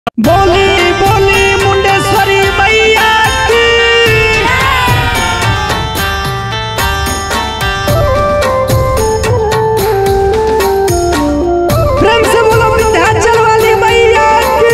बोली बोली मुंडेश्वरी मैया की प्रेम से बोलो विंध्याचल वाली मैया की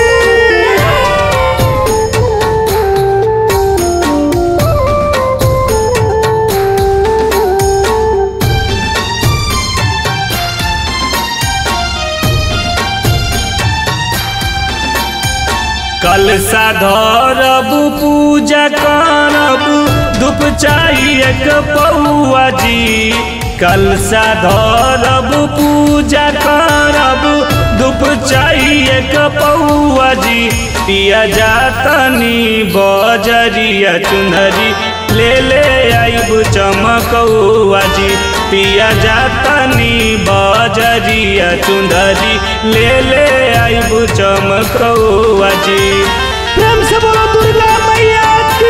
कलसा धरब पूजा करब धूप चाहिए पौआ जी कलसा धरब पूजा करब धूप चाहिए पौआ जी पिया जातनी बजरिया चुनरी ले ले आइब चमकौआ जी पिया जातनी बजरिया चुनरी ले ले आइब चमकौआ जी प्रेम से बोलो दुर्गा मैया की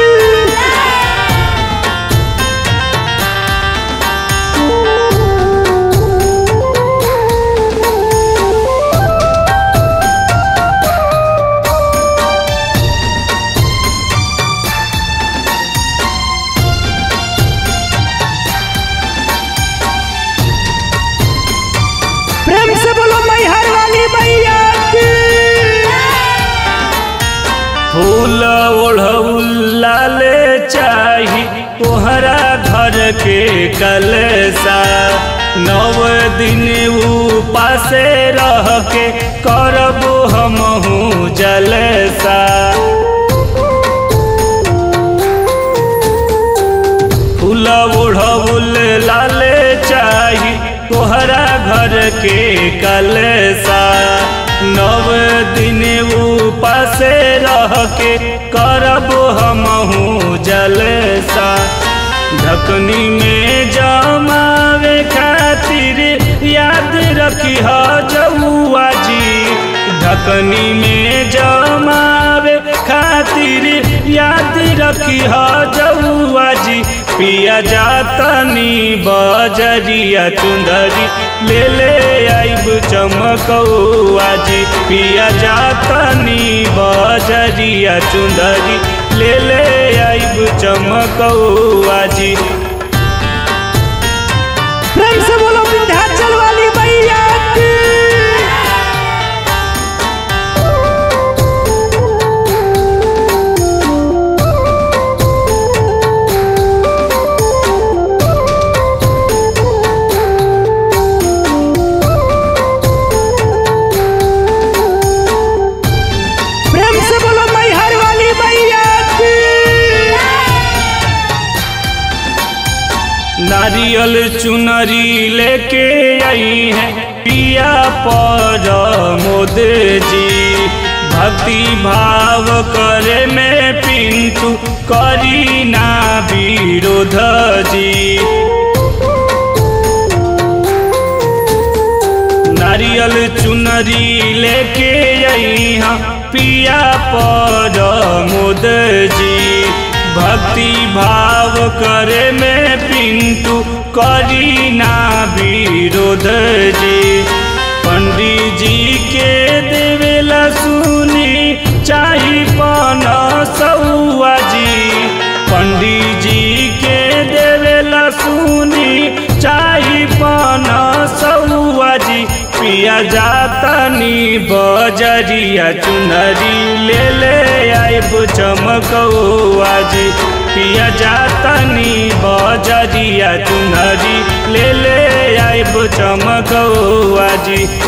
प्रेम से बोलो मैहर वाली मैया की फूल ओढ़ौला ले चाही तोहरा घर के कलसा नव दिन उपासे रह के करब हमहू जलसा फूल ओढ़ौल लाले चाही तोहरा घर के कलसा नव दिन उपासे रह के करब हमहू जलसा ढकनी में जमावे खातिर याद रखी ह जौआ जी ढकनी में जमावे खातिर याद रखी ह जौआ जी पिया जातनी बजरिया चुंदरी ले ले आइब चमकौआ जी पिया जातनी बजरिया चुंदरी ले ले आइब चमकौआ जी प्रेम से बोलो विंध्याचल वाली मैया की प्रेम से बोलो मैहर वाली मैया की नारियल चुनरी लेके आई है पिया पर मोद जी भक्ति भाव करे में पिंतु करी ना विरोध जी नारियल चुनरी लेके आई हाँ पिया पर मोद जी भक्ति भाव करे में पिंतु करी ना विरोध जी पंडित जी के देवेला सुनी चाही पन सौआ जी पंडित जी के देवेला सुनी चाही पन सौआ जी पिया जातनी बजरिया चुनरी ले ले आइब चमकौआ जी पिया जातनी बजरिया चुनरी ले ले आइब चमकौआ जी